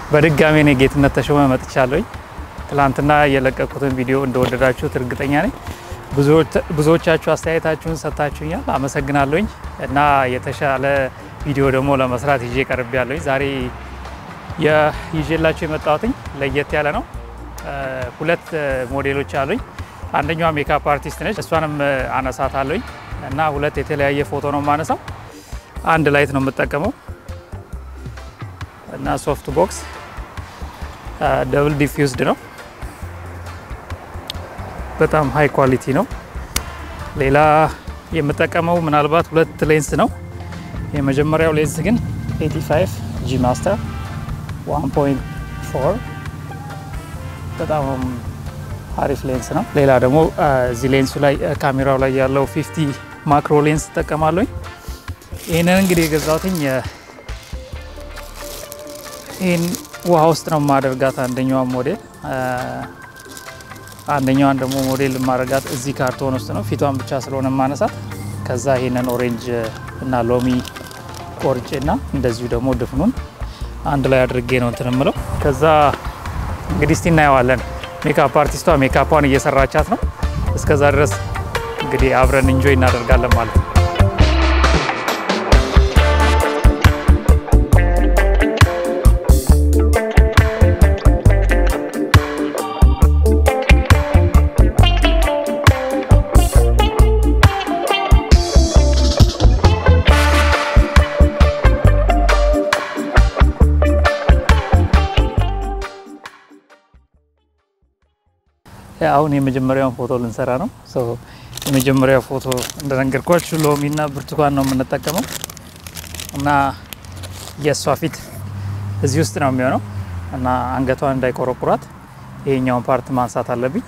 በድጋሚ እኔ ጌትነት ተሾመ መጥቻለሁኝ። ትላንትና የለቀቁትን ቪዲዮ እንደወደዳችሁት እርግጠኛ ነኝ። ብዙዎቻችሁ አስተያየታችሁን ሰጥታችሁኛል፣ አመሰግናለሁኝ እና የተሻለ ቪዲዮ ደግሞ ለመስራት ይዤ ቀርብ ያለሁኝ ዛሬ ይዤላችሁ የመጣሁትኝ ለየት ያለ ነው። ሁለት ሞዴሎች አሉኝ። አንደኛዋ ሜካፕ አርቲስት ነች፣ እሷንም አነሳታለሁኝ እና ሁለት የተለያየ ፎቶ ነው የማነሳው። አንድ ላይት ነው የምጠቀመው እና ሶፍት ቦክስ ደብል ዲፊውዝድ ነው። በጣም ሃይ ኳሊቲ ነው። ሌላ የምጠቀመው ምናልባት ሁለት ሌንስ ነው። የመጀመሪያው ሌንስ ግን 85 ጂ ማስተር 1.4 በጣም አሪፍ ሌንስ ነው። ሌላ ደግሞ እዚህ ሌንሱ ላይ ካሜራው ላይ ያለው 50 ማክሮ ሌንስ እጠቀማለሁኝ። ይህንን እንግዲህ የገዛሁትኝ ይህን ውሃ ውስጥ ነው የማደርጋት አንደኛዋን ሞዴል አንደኛዋን ደግሞ ሞዴል የማደርጋት እዚህ ካርቶን ውስጥ ነው ፊቷን ብቻ ስለሆነ ማነሳት። ከዛ ይሄንን ኦሬንጅ እና ሎሚ ቆርጬ እና እንደዚሁ ደግሞ ድፍኑን አንድ ላይ አድርጌ ነው እንትን የምለው። ከዛ እንግዲህ እስቲ እናየዋለን። ሜካፕ አርቲስቷ ሜካፓን እየሰራቻት ነው። እስከዛ ድረስ እንግዲህ አብረን እንጆይ እናደርጋለን ማለት ነው። አሁን የመጀመሪያውን ፎቶ ልንሰራ ነው። የመጀመሪያው ፎቶ እንደነገርኳችሁ ሎሚና ብርቱካን ነው የምንጠቀመው እና የእሷ ፊት እዚህ ውስጥ ነው የሚሆነው እና አንገቷን እንዳይቆረቁራት ይሄኛውን ፓርት ማንሳት አለብኝ።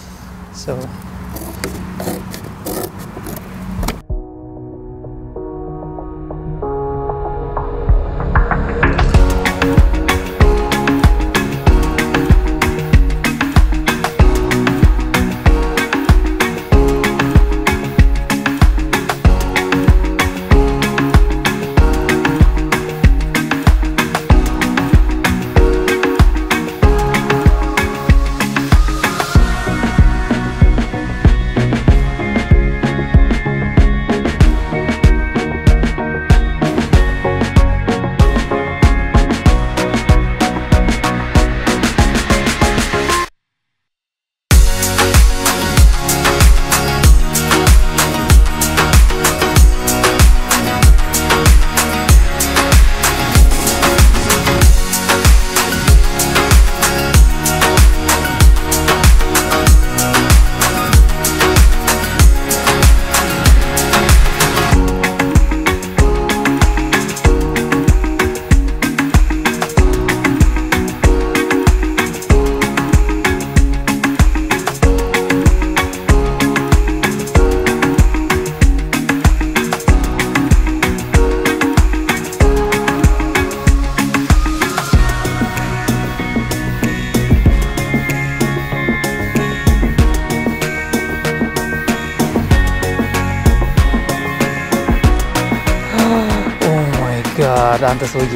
ጋድ አንተ ሰውዬ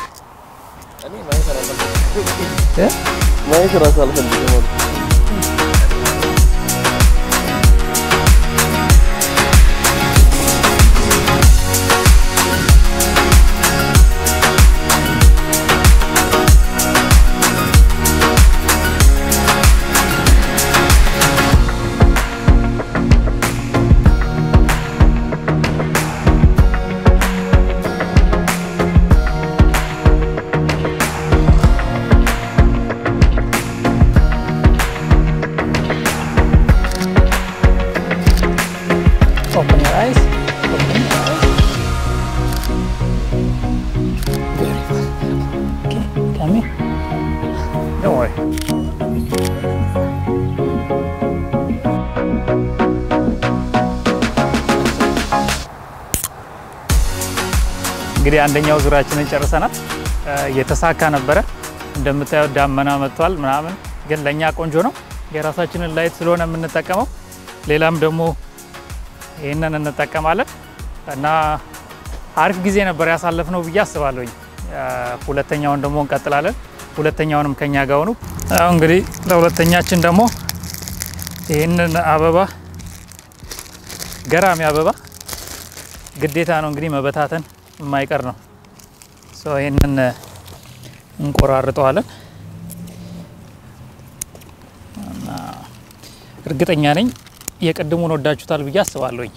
ማየት እራሱ አልፈልግም። Open your eyes. Open your eyes. Very well. Okay, come here. Don't worry. እንግዲህ አንደኛው ዙራችንን ጨርሰናል። የተሳካ ነበረ። እንደምታየው ዳመና መጥቷል ምናምን፣ ግን ለእኛ ቆንጆ ነው። የራሳችንን ላይት ስለሆነ የምንጠቀመው ሌላም ደግሞ ይህንን እንጠቀማለን እና አሪፍ ጊዜ ነበር ያሳለፍነው ብዬ አስባለሁኝ። ሁለተኛውን ደግሞ እንቀጥላለን። ሁለተኛውንም ከኛ ጋር ሆኑ። አሁን እንግዲህ ለሁለተኛችን ደግሞ ይህንን አበባ ገራሚ አበባ ግዴታ ነው እንግዲህ መበታተን የማይቀር ነው። ይህንን እንቆራርጠዋለን እና እርግጠኛ ነኝ የቅድሙን ወዳችሁታል ብዬ አስባለሁኝ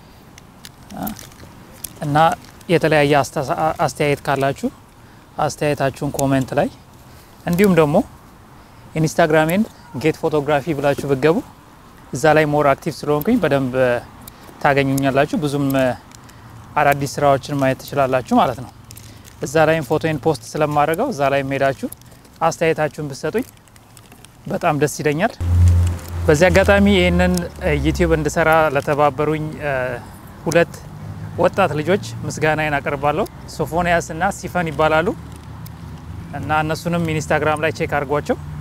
እና የተለያየ አስተያየት ካላችሁ አስተያየታችሁን ኮሜንት ላይ እንዲሁም ደግሞ ኢንስታግራሜን ጌት ፎቶግራፊ ብላችሁ ብገቡ እዛ ላይ ሞር አክቲቭ ስለሆንኩኝ በደንብ ታገኙኛላችሁ። ብዙም አዳዲስ ስራዎችን ማየት ትችላላችሁ ማለት ነው። እዛ ላይም ፎቶን ፖስት ስለማድረገው እዛ ላይ ሄዳችሁ አስተያየታችሁን ብትሰጡኝ በጣም ደስ ይለኛል። በዚህ አጋጣሚ ይህንን ዩቲዩብ እንድሰራ ለተባበሩኝ ሁለት ወጣት ልጆች ምስጋናዬን አቀርባለሁ። ሶፎንያስ እና ሲፈን ይባላሉ እና እነሱንም ኢንስታግራም ላይ ቼክ አድርጓቸው።